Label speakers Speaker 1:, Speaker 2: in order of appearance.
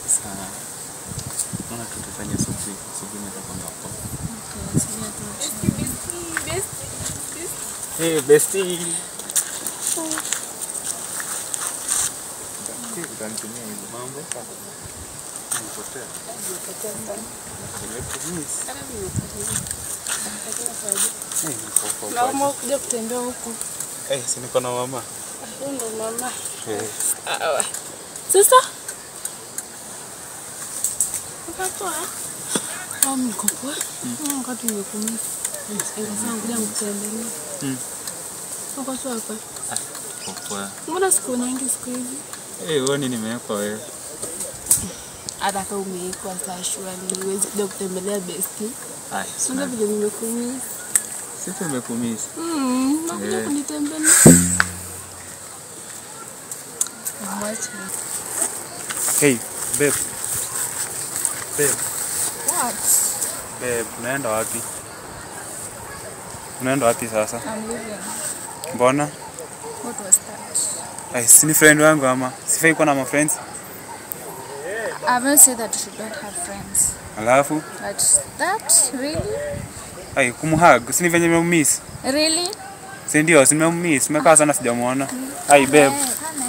Speaker 1: Sasa naona tutafanya asubuhi. Asubuhi nitakwenda hapo. Hey, bestie. Utanitumia hizo mambo. Nipotea. Nimekumiss. Eh, niko kwa
Speaker 2: Naomba kuja kutembea huku.
Speaker 1: Eh, si niko na mama.
Speaker 2: Huyu ndo mama.
Speaker 1: Eh,
Speaker 2: Sawa. Sister? Uko poa? Au niko poa? Mm, wakati nimekumisi. Nikasema ngoja nikutembelea.
Speaker 1: Mm.
Speaker 2: Uko poa hapa?
Speaker 1: kwa kwa.
Speaker 2: Mbona siku nyingi siku hizi?
Speaker 1: Eh, uone nimewekwa wewe.
Speaker 2: Hata kama umeikwa saa shwari, huwezi kuja kutembelea besti.
Speaker 1: Ai,
Speaker 2: Sasa
Speaker 1: sina.
Speaker 2: vile nimekumisi.
Speaker 1: Sisi nimekumiss.
Speaker 2: Mm, nakuja
Speaker 1: Eh.
Speaker 2: kunitembelea. Mwache.
Speaker 1: Hey, babe. Babe,
Speaker 2: What?
Speaker 1: babe, unaenda wapi? Unaenda wapi sasa?
Speaker 2: I'm leaving.
Speaker 1: Mbona?
Speaker 2: What was that?
Speaker 1: Ai, si ni friend wangu ama? Sifai kuwa na ma friends.
Speaker 2: I haven't said that you should not have friends.
Speaker 1: Alafu,
Speaker 2: But that, really?
Speaker 1: ai, kumhug, si ni venye nimemiss.
Speaker 2: Really?
Speaker 1: Si ndio, si nimemiss. Nimekaa sana sijamuona. Ai, babe.
Speaker 2: Eh, come